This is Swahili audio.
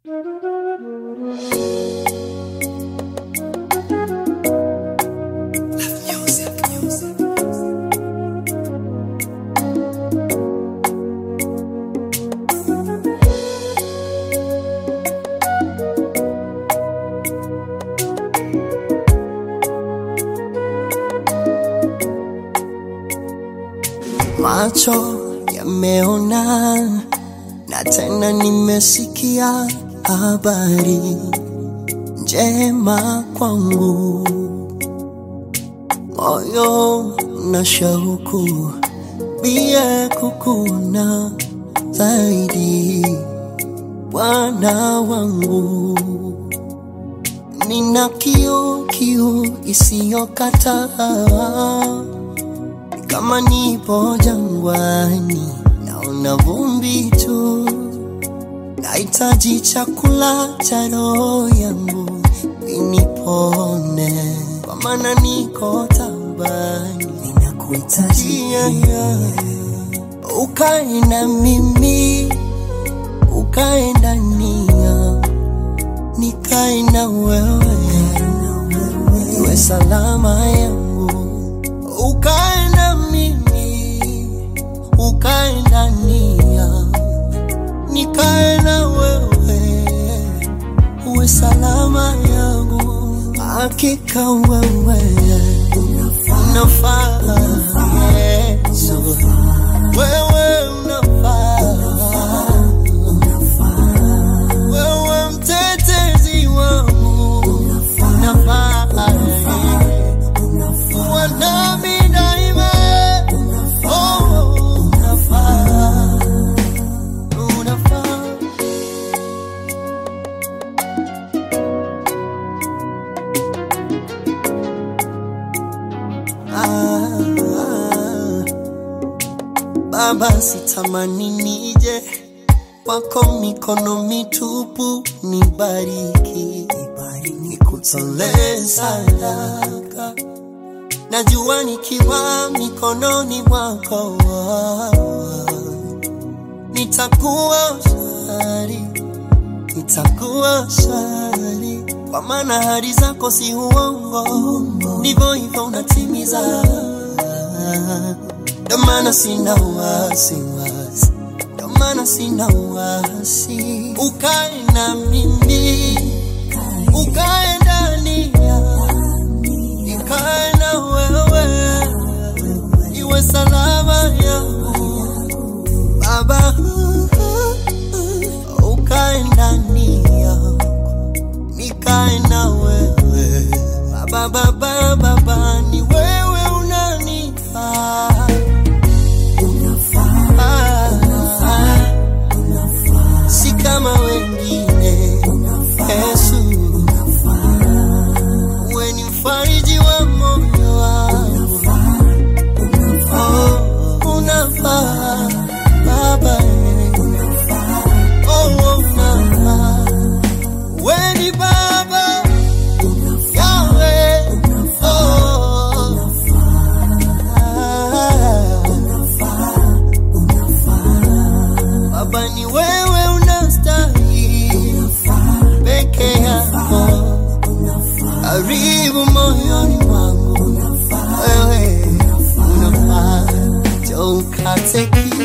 Macho yameona na tena nimesikia habari njema kwangu, moyo na shauku bia kukuona zaidi, Bwana wangu. Nina kiu kiu isiyokataa kama nipo jangwani, naona vumbi tu, nahitaji chakula cha roho yangu inipone, kwa maana niko tabani, ninakuhitaji yeah, yeah. Ukae na mimi, ukae ndani yangu, nikae na wewe, iwe salama yangu ukae na mimi, ukae ndani yangu, nikae na wewe, uwe salama yangu. Hakika wewe unafaa, Yesu, wewe unafaa, wewe mtetezi wangu unafaa, kuwa nami daima. Oh, unafaa, unafaa. Ah, ah. Baba, sitamani nije kwako mikono mitupu, nibariki, nikutolee sadaka. Najua nikiwa mikononi mwako nitakuwa shari, nitakuwa shari, kwa maana ahadi zako si uongo, ndivyo hivyo unatimiza. Ndio maana sina wasiwasi, ndio maana sina wasi. Ukae na mimi, ukae ndani yangu, nikae na wewe, iwe salama yangu Baba, ukae ndani yangu, nikae na wewe. Baba, baba, baba, ni wewe unanifaa. Ah, si kama wengine. Yesu, wewe ni mfariji wa moyo wangu. Oh, unafaa Baba, oh, unafaa. Wewe ni Baba Yahweh, oh, Baba ni wewe unastahili peke yako, karibu moyoni mwangu, wewe unafaa, njoo ukate kiu